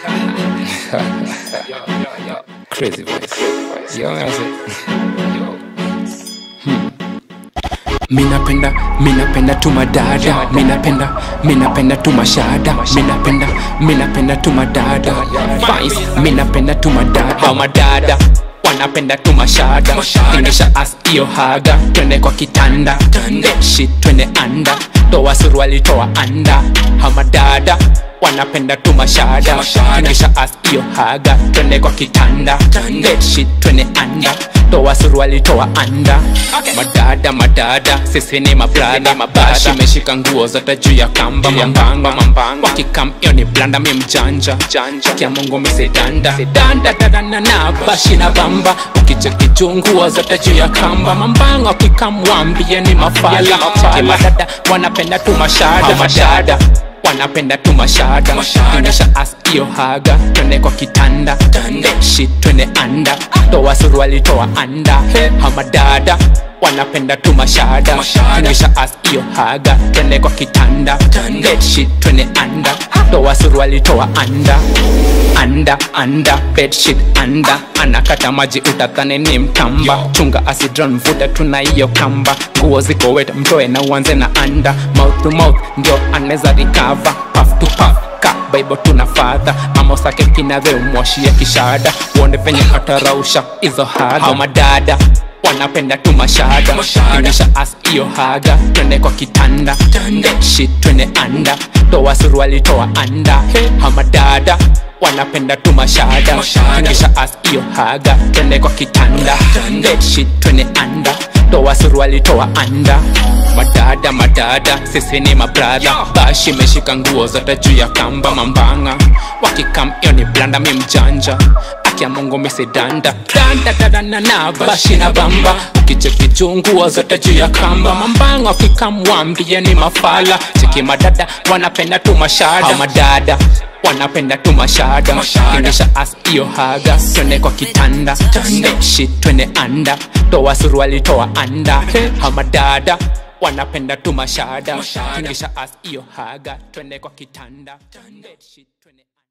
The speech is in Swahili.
Crazy voice. Yo, I say, minapenda minapenda tu madada minapenda minapenda tu mashada minapenda minapenda tu madada Fines, minapenda tu madada Hao madada wanapenda tu mashada tingisha as iyo haga twende kwa kitanda That shit twende anda toa suruali toa anda hamadada wanapenda tu mashada tingisha as iyo haga twende kwa kitanda That shit twende anda toa suruali toa anda madada madada sisi ni mabrada mabashi meshika nguo zote juu ya kamba mambanga mambanga wakikam iyo ni blanda mi mjanja kia mungu misedanda sedanda dadana na bashi na bamba ukicheki juu nguo zote juu ya kamba mambanga wakikam wambie ni mafala Cheki madada wanapenda tu mashada mashada wanapenda tu mashada kinyesha as iyo haga twende kwa kitanda That shit twende anda toa suruali toa anda hamadada wanapenda tu mashada kinyesha as iyo haga twende kwa kitanda That shit twende anda toa suruali toa anda anda anda bedsheet anda anakata maji utatane ni mtamba chunga asidron mvuta tuna hiyo kamba nguo ziko wet mtoe na uanze na anda mouth to mouth ndio anaweza recover puff to puff ka bible tuna fadha ama usake kinadhe umwashie kishada uone penye atarausha hizo haga madada wanapenda tu mashada kinyesha as iyo haga twende kwa kitanda That shit twende anda toa suruali toa anda hamadada wanapenda tu mashada kinyesha as iyo haga twende kwa kitanda That shit twende anda toa suruali toa anda madada madada sisi ni mabradha bashi meshika nguo zote juu ya kamba mambanga wakikam iyo ni blanda mi mjanja akia mungu misidanda danda dadana na bashi na bamba ukicheki juu nguo zote juu ya kamba mambanga wakikam wambie ni mafala cheki madada wanapenda tu mashada madada wanapenda tu mashada kinyesha as iyo haga twende kwa kitanda That shit twende anda toa suruali toa anda hamadada wanapenda tu mashada kinyesha as iyo haga twende kwa kitanda That shit twende